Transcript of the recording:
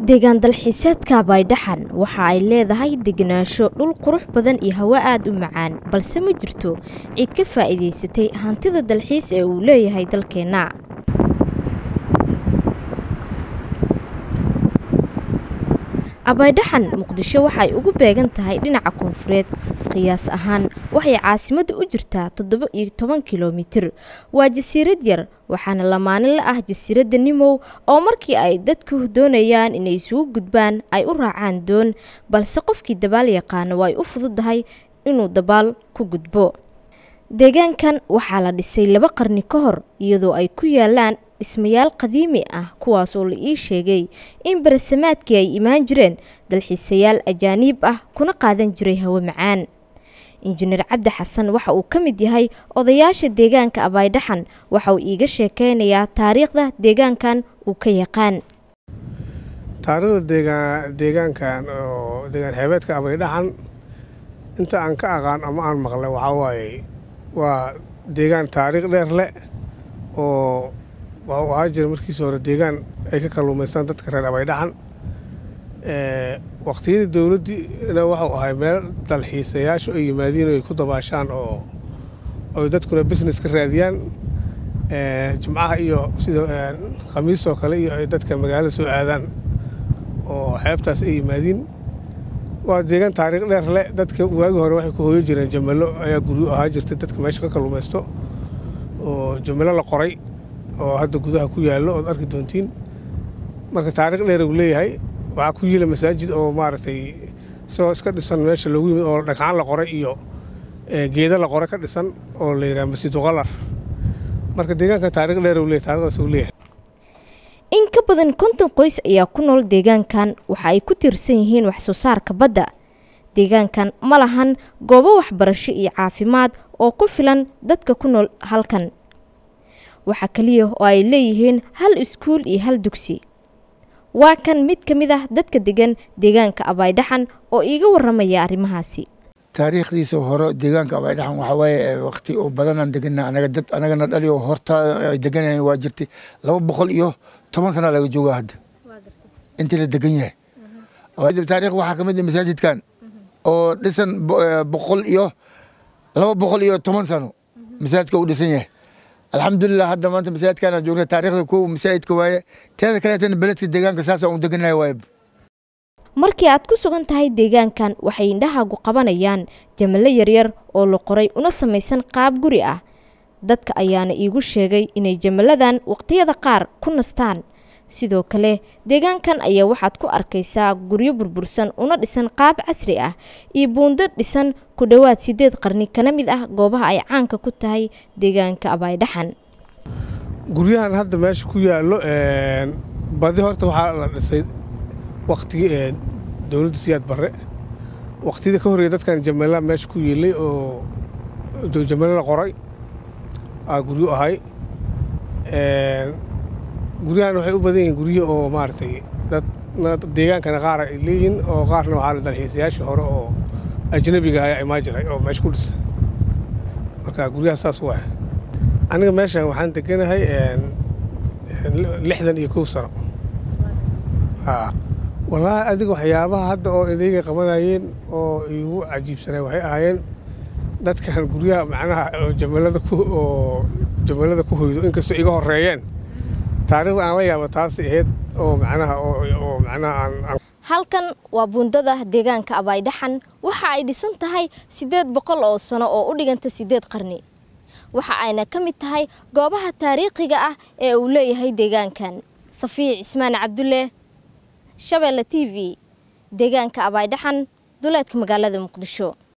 deegaan dalxiiseedka baydhaxan waxa ay leedahay degenaansho dhul qurux badan iyo hawo aada u macaan balse ma jirto cid ka faa'iidaysatay hantida dalxiis ee uu leeyahay dalkeenna abaydhaxan muqdisho waxay ugu beegan tahay dhinaca koonfureed qiyaas ahaan waxay caasimadda u jirtaa toddoba iyo toban kilomitir waa jasiirad yar waxaana lamaane la ah jasiiradda nimow oo markii ay dadku doonayaan inay isugu gudbaan ay u raacaan doon balse qofkii dabaal yaqaano way u fududahay inuu dabaal ku gudbo deegaankan waxaa la dhisay laba qarni ka hor iyadoo ay ku yaalaan dhismayaal qadiimi ah kuwaas oo la ii sheegay in barasamaadkii ay imaan jireen dalxiisayaal ajaaniib ah kuna qaadan jiray hawo macaan injineer cabdi xasan waxa uu ka mid yahay odayaasha deegaanka abaydhaxan waxa uu iiga sheekeynayaa taariikhda deegaankan uu ka yaqaan taariikhda deegaankan oo deegaan xeebeedka abaydhaxan inta aan ka aqaan ama aan maqlay waxaa waaye waa deegaan taariikh dheer leh oo waa u ahaa jira markiisa hore deegaan ay ka kalluumaystaan dadka reer abaydhaxan waqtiyadii dowladdiina waxau ahay meel dalxiisayaashu ay yimaadiin ay ku dabaashaan oo ay dadkuna business ka raadiyaan jimcaha iyo sida khamiistoo kale iyo ay dadka magaalada soo aadaan oo xeebtaas ay yimaadiin waa deegaan taariikh dheer leh dadka waagi hore waxay ku hooyo jireen jamalo ayaa guryo ahaa jirtay dadka meesha ka kalluumaysto oo jamalo la qoray oo hadda gudaha ku yaallo ood arki doontiin marka taariikh dheer uu leeyahay waxaa ku yiila masaajid oo maaragtay isagoo iska dhisan meesha loogu yimid oo dhagxaan la qoray iyo geeda la qoray ka dhisan oo la yidhaha masjidu qalar marka deegaanka taariikh dheer uu leeyahay taarikhdaas uu leeyahay in ka badan konton qoys ayaa ku nool deegaankan waxa ay ku tiirsan yihiin wax soo saarka badda deegaankan ma lahan goobo waxbarasho iyo caafimaad oo ku filan dadka ku nool halkan waxaa keliya oo ay leeyihiin hal iskuul iyo hal dugsi waa kan mid ka mid ah dadka degan deegaanka abaydhaxan oo iiga warramaya arrimahaasi taariikhdiisa hore deegaanka abaydhaxan waxaa waaye waqti oo badanaan degana anaga dad anagana dhali oo hortaa ay deganayeen waa jirtay laba boqol iyo toban sana laga joogaa hadda intii la degan yahay taarikh waxaa ka mid ah masaajidkan oo dhisan boqol iyo laba boqol iyo toban sano masaajidka uu dhisan yahay alxamdulilah hadda maanta masaajidkaan joogna taarikhda kow masaajidka waaye teeda kaleetana beledka deegaanka saasa un deganahay waaye markii aad ku sugan tahay deegaankan waxay indhahaagu qabanayaan jamalo yaryar oo la qoray una samaysan qaab guri ah dadka ayaana iigu sheegay inay jamaladan waqtiyada qaar ku nastaan sidoo kale deegaankan ayaa waxaad ku arkaysaa guryo burbursan una dhisan qaab casri ah iyo buundo dhisan ku dhowaad siddeed qarni kana mid ah goobaha ay caanka ku tahay deegaanka abaydhaxan guryahan hadda meesha ku yaallo badi horta waxaa la dhisay waqtigii dowladda siyaad barre waqtiyada ka horreeya dadkan jamala meesha ku yeelay oo jamalo la qoray aa guryo ahay guryahan waxay u badan yihiin guryo oo maaragtay dad deegaankana qaar ay leeyihiin oo qaarna waxaa la dalxiisayaashii hore oo ajnabiga ayaa imaa jiray oo meesha ku dhistay marka guryaha saas waay aniga meeshan waxaan deganahay lixdan iyo kow sano wallaahi adiga waxyaabaha hadda oo idayga qabanayeen oo igu cajiibsanay waxay ahaayeen dadkan guryaha macnaha jamalada ku oo jamalada ku hoydo inkastoo iga horeeyeen taariikhda aan la yaaba taasi ahayd oo macnaha oo macnaha aan halkan waa buundada deegaanka abaydhaxan waxa ay dhisan tahay siddeed boqol oo sano oo u dhiganta siddeed qarni waxa ayna ka mid tahay goobaha taariikhiga ah ee uu leeyahay deegaankan safiic cismaan cabdulle shabeelle t v deegaanka abaydhaxan duleedka magaalada muqdisho